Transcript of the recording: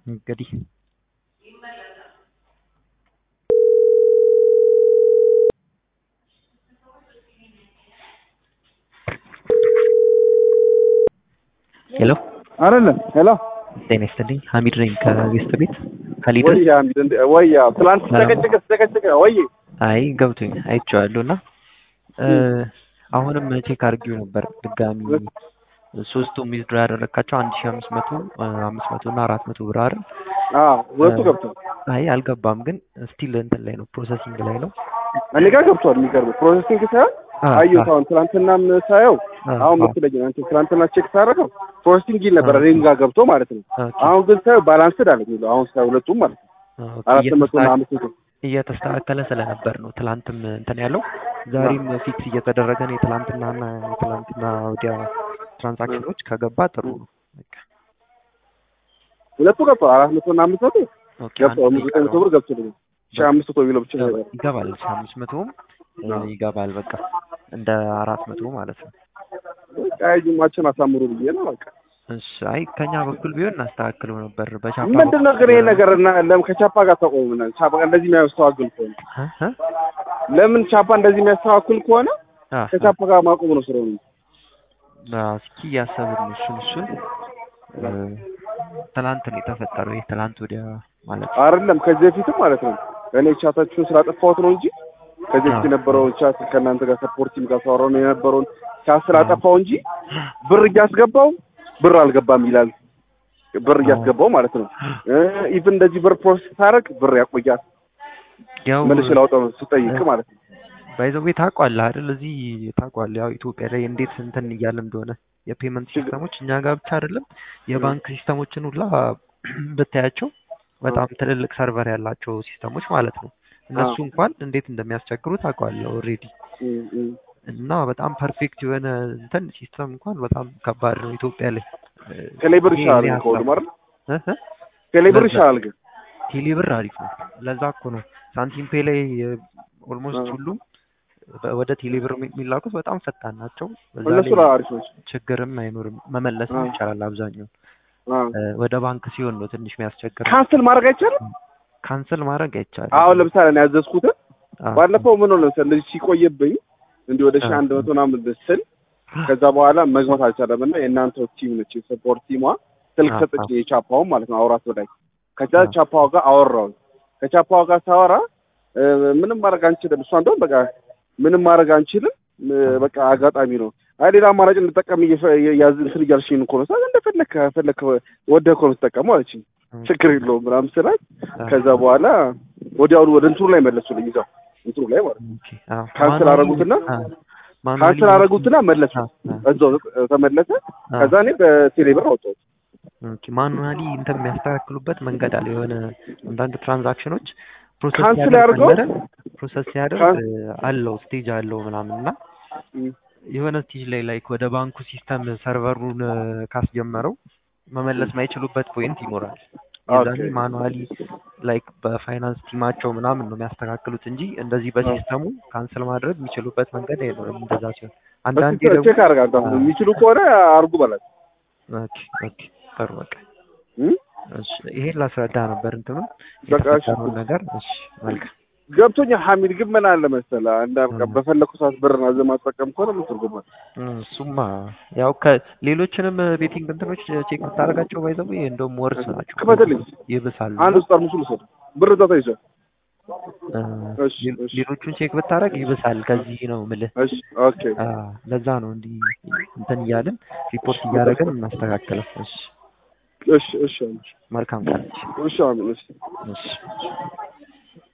እንግዲህ ሄሎ አይደለም ሄሎ ጤና ይስጥልኝ ሀሚድ ነኝ ከጌስት ቤት ከሊደር ወይ አሚድ እንደ ወይ ትላንት ተጨቀጨቀ ተጨቀጨቀ ወይ አይ ገብቶኝ አይቼዋለሁ እና አሁንም ቼክ አድርጌው ነበር ድጋሚ ሶስቱ ዊዝድሮ ያደረግካቸው አንድ ሺህ አምስት መቶ አምስት መቶ እና አራት መቶ ብር አይደል? አዎ ሁለቱ ገብቷል። አይ አልገባም፣ ግን ስቲል እንትን ላይ ነው ፕሮሰሲንግ ላይ ነው። እኔ ጋር ገብቷል። የሚገርም ፕሮሰሲንግ ሳይሆን አየሁት። አሁን ትናንትናም ሳየው አሁን ምትለኝ አንተ ትናንትና ቼክ ሳደርገው ፕሮሰሲንግ ይል ነበር እኔም ጋር ገብቶ ማለት ነው። አሁን ግን ሳየው ባላንስድ አለ የሚለው አሁን ሳየው ሁለቱም ማለት ነው አራት መቶ እና አምስት መቶ እየተስተካከለ ስለነበር ነው ትላንትም እንትን ያለው ዛሬም ፊክስ እየተደረገ ነው። የትላንትናና የትላንትና ወዲያ ትራንዛክሽኖች ከገባ ጥሩ ነው። ሁለቱ ገብቷል። አራት መቶ እና አምስት መቶ ገብቷል። አምስት ዘጠኝ መቶ ብር ገብቶልኛል። ሺህ አምስት መቶ ቢለው ብቻ ይገባል። ሺህ አምስት መቶም ይገባል። በቃ እንደ አራት መቶ ማለት ነው። በቃ ጅማችን አሳምሩ ብዬ ነው በቃ እሺ አይ ከኛ በኩል ቢሆን እናስተካክለው ነበር። በቻፓ ምንድን ነው ግን ይሄ ነገር እና ለምን ከቻፓ ጋር ተቆሙና ቻፓ እንደዚህ የሚያስተዋግል ከሆነ ለምን ቻፓ እንደዚህ የሚያስተዋክል ከሆነ ከቻፓ ጋር ማቆም ነው ስራው። እስኪ እያሰብን እሱን እሱን ትናንት ነው የተፈጠረው። ይሄ ትናንት ወዲያ ማለት ነው አይደለም፣ ከዚህ በፊትም ማለት ነው እኔ ቻታችሁን ስላጠፋሁት ነው እንጂ ከዚህ በፊት የነበረውን ቻት ከእናንተ ጋር ሰፖርቲም ጋር ሳወራው ነው የነበረውን ቻት ስላጠፋው እንጂ ብር እያስገባው ብር አልገባም ይላል። ብር እያስገባው ማለት ነው። ኢቭን እንደዚህ ብር ፕሮሰስ ታረቅ ብር ያቆያል። ያው መልሼ ላውጣው ስጠይቅ ማለት ነው። ባይዘዌ ታውቋለህ አይደል? እዚህ ታውቋለህ። ያው ኢትዮጵያ ላይ እንዴት እንትን እያለ እንደሆነ የፔመንት ሲስተሞች እኛ ጋር ብቻ አይደለም የባንክ ሲስተሞችን ሁላ ብታያቸው በጣም ትልልቅ ሰርቨር ያላቸው ሲስተሞች ማለት ነው። እነሱ እንኳን እንዴት እንደሚያስቸግሩ ታውቀዋለህ ኦልሬዲ። እና በጣም ፐርፌክት የሆነ እንትን ሲስተም እንኳን በጣም ከባድ ነው ኢትዮጵያ ላይ። ቴሌብር ይሻላል ከሁሉም አይደል? ቴሌብር ይሻላል ግን ቴሌብር አሪፍ ነው። ለዛ እኮ ነው ሳንቲም ፔ ላይ ኦልሞስት ሁሉም ወደ ቴሌብር የሚላኩት በጣም ፈጣን ናቸው። እነሱ አሪፍ ናቸው። ችግርም አይኖርም። መመለስም ይቻላል አብዛኛው። ወደ ባንክ ሲሆን ነው ትንሽ የሚያስቸግር። ካንስል ማድረግ አይቻልም። ካንስል ማድረግ አይቻልም። አሁን ለምሳሌ እኔ ያዘዝኩትን ባለፈው ምን ሆነ መሰለህ እንደዚህ ሲቆይብኝ እንዲህ ወደ ሺህ አንድ መቶ ምናምን ስል ከዛ በኋላ መግባት አልቻለም እና የእናንተ ቲም ነች የሰፖርት ቲሟ ስልክ ሰጠች የቻፓውን ማለት ነው አውራት በላይ ከዛ ቻፓዋ ጋር አወራውን ከቻፓዋ ጋር ሳወራ ምንም ማድረግ አንችልም እሷ እንደውም በቃ ምንም ማድረግ አንችልም በቃ አጋጣሚ ነው አይ ሌላ አማራጭ እንጠቀም ያዝ እንትን እያልሽኝ እኮ ነው ሳ እንደፈለክ ፈለክ ወደህ እኮ ነው የምትጠቀመው አለችኝ ችግር የለውም ምናምን ስላት ከዛ በኋላ ወዲያውኑ ወደ እንትኑ ላይ መለሱልኝ ይዛው እንትኑ ላይ ማለት ነው ካንስል አደረጉትና ካንስል አደረጉትና መለሱ እዛው ተመለሰ ከዛ እኔ በቴሌብር አወጣሁት ማኑዋሊ እንትን የሚያስተካክሉበት መንገድ አለ የሆነ አንዳንድ ትራንዛክሽኖች ካንስል ያድርገው ፕሮሰስ ሲያደርግ አለው ስቴጅ አለው ምናምን እና የሆነ ስቴጅ ላይ ላይክ ወደ ባንኩ ሲስተም ሰርቨሩን ካስጀመረው መመለስ ማይችሉበት ፖይንት ይኖራል። የዛኔ ማኑዋሊ ላይክ በፋይናንስ ቲማቸው ምናምን ነው የሚያስተካክሉት እንጂ እንደዚህ በሲስተሙ ካንስል ማድረግ የሚችሉበት መንገድ አይኖርም። እንደዛ ሲሆን አንዳንዴ ደግሞ ቼክ አድርጋለሁ የሚችሉ ከሆነ አርጉ በላቸው። ኦኬ ኦኬ ጥሩ በቃ እሺ ይሄን ላስረዳ ነበር እንትኑ በቃ የተፈጠረውን ነገር እሺ መልካም ገብቶኛል። ሐሚድ ግን ምን አለ መሰለህ አንድ በፈለኩ ሰዓት ብር ናዘ ማስጠቀም ከሆነ ምን ትርጉም አለ? እሱማ ያው ከሌሎችንም ቤቲንግ እንትኖች ቼክ ብታደርጋቸው ባይዘው እንደውም ወርስ ናቸው። ክፈትልኝ፣ ይብሳሉ። አንድ ውስጥ ጠርሙሱ ልውሰድ። ብር እዛ ተይዟል። ሌሎቹን ቼክ ብታደርግ ይብሳል። ከዚህ ነው የምልህ። እሺ ኦኬ። ለዛ ነው እንዲህ እንትን እያልን ሪፖርት እያደረግን እናስተካክለው። እሺ እሺ እሺ መልካም ቀን። እሺ አሜን። እሺ እሺ